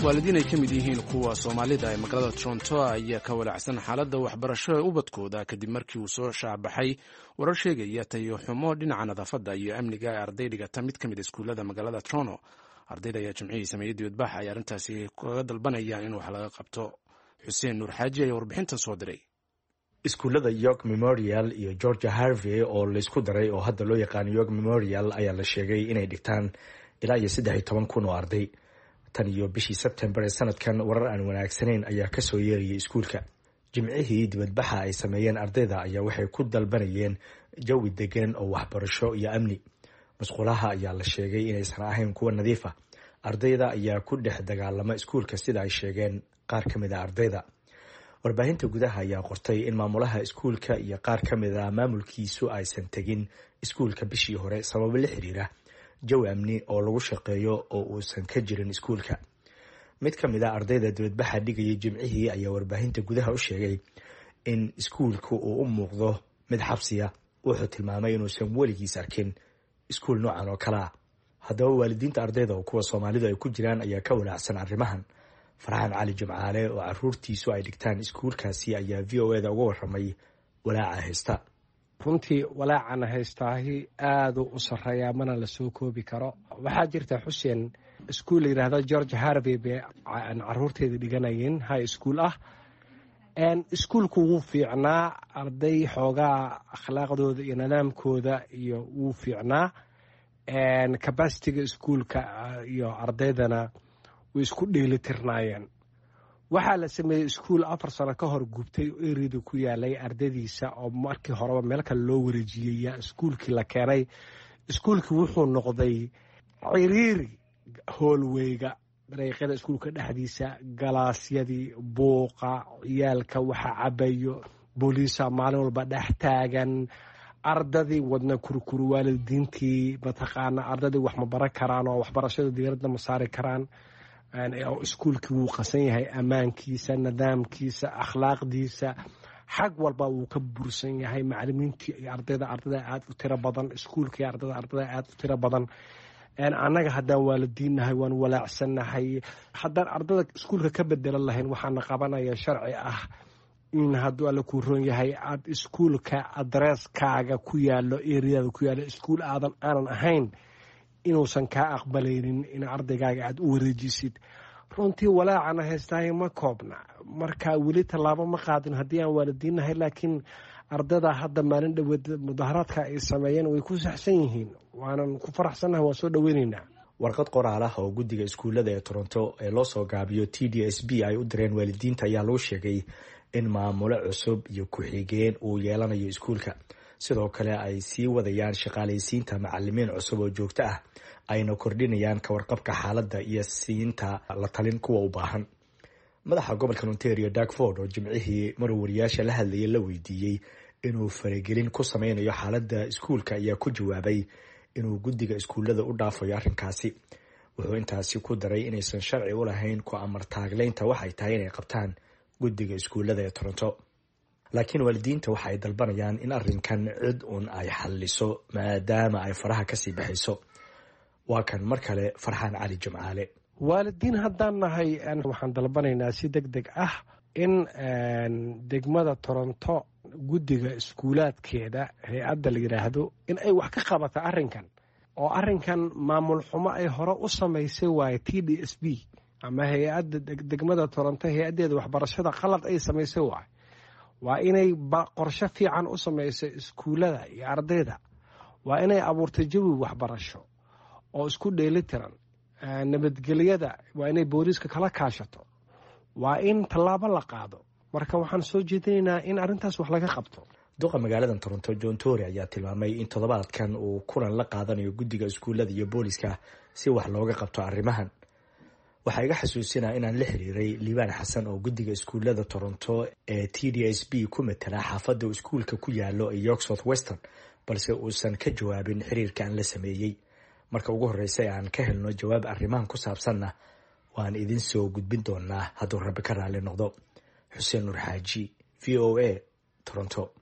waalidiin ay ka mid yihiin kuwa soomaalida ee magaalada toronto ayaa ka walaacsan xaaladda waxbarasho ee ubadkooda kadib markii uu soo shaacbaxay warar sheegaya tayo xumo dhinaca nadaafadda iyo amniga ee arday dhigata mid ka mid iskuullada magaalada toronto ardayda ayaa jimcihii sameeyey dibadbax ay arrintaasi kaga dalbanayaan in wax laga qabto xuseen nuur xaaji ayaa warbixintan soo diray iskuullada york memorial iyo georgia harvey oo laysku daray oo hadda loo yaqaano york memorial ayaa la sheegay inay dhigtaan ilaa iyo saddex iyo toban kun oo arday tan iyo bishii sebtembar ee sanadkan warar aan wanaagsanayn ayaa kasoo yeerayay iskuulka jimcihii dibadbaxa ay sameeyeen ardayda ayaa waxay ku dalbanayeen jawi degan oo waxbarasho iyo amni masquulaha ayaa la sheegay inaysan ahayn kuwa nadiif ah ardayda ayaa ku dhex dagaalama iskuulka sida ay sheegeen qaar ka mid a ardayda warbaahinta gudaha ayaa qortay in maamulaha iskuulka iyo qaar ka mid a maamulkiisu aysan tegin iskuulka bishii hore sababo la xiriira jawi amni oo lagu shaqeeyo oo uusan ka jirin iskuulka mid ka mid a ardayda dibadbaxa dhigayay jimcihii ayaa warbaahinta gudaha u sheegay in iskuulka uu u muuqdo mid xabsiya wuxuu tilmaamay inuusan weligiis arkin iskuul noocan oo kale ah haddaba waalidiinta ardayda oo kuwa soomaalidu ay ku jiraan ayaa ka walaacsan arrimahan farxaan cali jimcaale oo caruurtiisu ay dhigtaan iskuulkaasi ayaa v o eda uga waramay walaaca haysta runtii walaacana haystaahi aaduu u sarreeyaa mana la soo koobi karo waxaa jirta xuseen iskuul la yidhaahdo george harvey bay caruurteeda dhiganayeen high school ah iskuulku wuu fiicnaa arday xoogaa akhlaaqdooda iyo nidaamkooda iyo wuu fiicnaa cabasitiga iskuulka iyo ardaydana way isku dheelitirnaayeen waxaa la sameeyey iskuul afar sano ka hor gubtay oo erida ku yaalay ardadiisa oo markii horeba meel kale loo wareejiyey iskuulkii la keenay iskuulkii wuxuu noqday ciriiri hoolweyga dariiqyada iskuulka dhexdiisa galaasyadii buuqa ciyaalka waxa cabayo booliisa maalin walba dhex taagan ardadii wadna kurkuru waalidiintii mataqaana ardadii wax ma baran karaan oo waxbarashada diyaaradda ma saari karaan iskuulkii wuu qasan yahay ammaankiisa nidaamkiisa akhlaaqdiisa xag walba wuu ka bursan yahay macalimiintii iyo ardayda ardada aada u tiro badan iskuulkii ardada ardada aada u tiro badan annaga haddaan waalidiinnahay waan walaacsannahay haddaan ardada iskuulka ka bedelan lahayn waxaana qabanaya sharci ah in hadduu alle kuu roon yahay aad iskuulka adresskaaga ku yaalo eriyada ku yaalo iskuul aadan aanan ahayn inuusan kaa aqbalaynin in ardaygaaga aada u wareejisid runtii walaacana haystaahay ma koobna marka weli tallaabo ma qaadin haddii aan waalidiinnahay laakiin ardada hadda maalin dhoweed mudaharaadka ay sameeyeen way ku saxsan yihiin waanan ku faraxsannahay waan soo dhoweyneynaa warqad qoraal ah oo guddiga iskuullada ee toronto ee loo soo gaabiyo t d s b ay u direen waalidiinta ayaa lagu sheegay in maamulo cusub iyo ku-xigeen uu yeelanayo iskuulka sidoo kale ay sii wadayaan shaqaalaysiinta macalimiin cusub oo joogto ah ayna kordhinayaan kawarqabka xaaladda iyo siinta la talin kuwa u baahan madaxa gobolka ontario darkford oo jimcihii maruu wariyaasha la hadlayay la weydiiyey inuu faragelin ku sameynayo xaaladda iskuulka ayaa ku jawaabay inuu guddiga iskuullada u dhaafayo arrinkaasi wuxuu intaasi ku daray inaysan sharci u lahayn ku amar taagleynta waxay tahay inay qabtaan guddiga iskuullada ee toronto laakiin waalidiinta waxa ay dalbanayaan in arrinkan cid uun ay xalliso maadaama ay faraha kasii baxayso waa kan mar kale farxaan cali jimcaale waalidiin haddaan nahay waxaan dalbanaynaa si deg deg ah in degmada toronto guddiga iskuulaadkeeda hay-adda la yidhaahdo in ay wax ka qabata arrinkan oo arrinkan maamul xumo ay hore u samaysay waaye t d s b ama hay-adda degmada toronto hay-addeeda waxbarashada qalad ay samaysay waaye waa inay qorsho fiican u samayso iskuullada iyo ardayda waa inay abuurtay jawi waxbarasho oo isku dheelitiran nabadgelyada waa inay booliiska kala kaashato waa in tallaabo la qaado marka waxaan soo jeedinaynaa in arrintaas wax laga qabto duqa magaalada toronto john tory ayaa tilmaamay in toddobaadkan uu kulan la qaadanayo guddiga iskuullada iyo booliiska si wax looga qabto arrimahan waxaa iga xasuusinaa inaan la xiriiray liibaan xasan oo guddiga iskuullada toronto ee t d s b ku matala xaafadda uu iskuulka ku yaalo ee york south western balse uusan ka jawaabin xiriirka aan la sameeyey marka ugu horreysa aan ka helno jawaab arrimahan ku saabsanna waan idin soo gudbin doonaa hadduu rabbi ka raalli noqdo xuseen nuur xaaji v o a toronto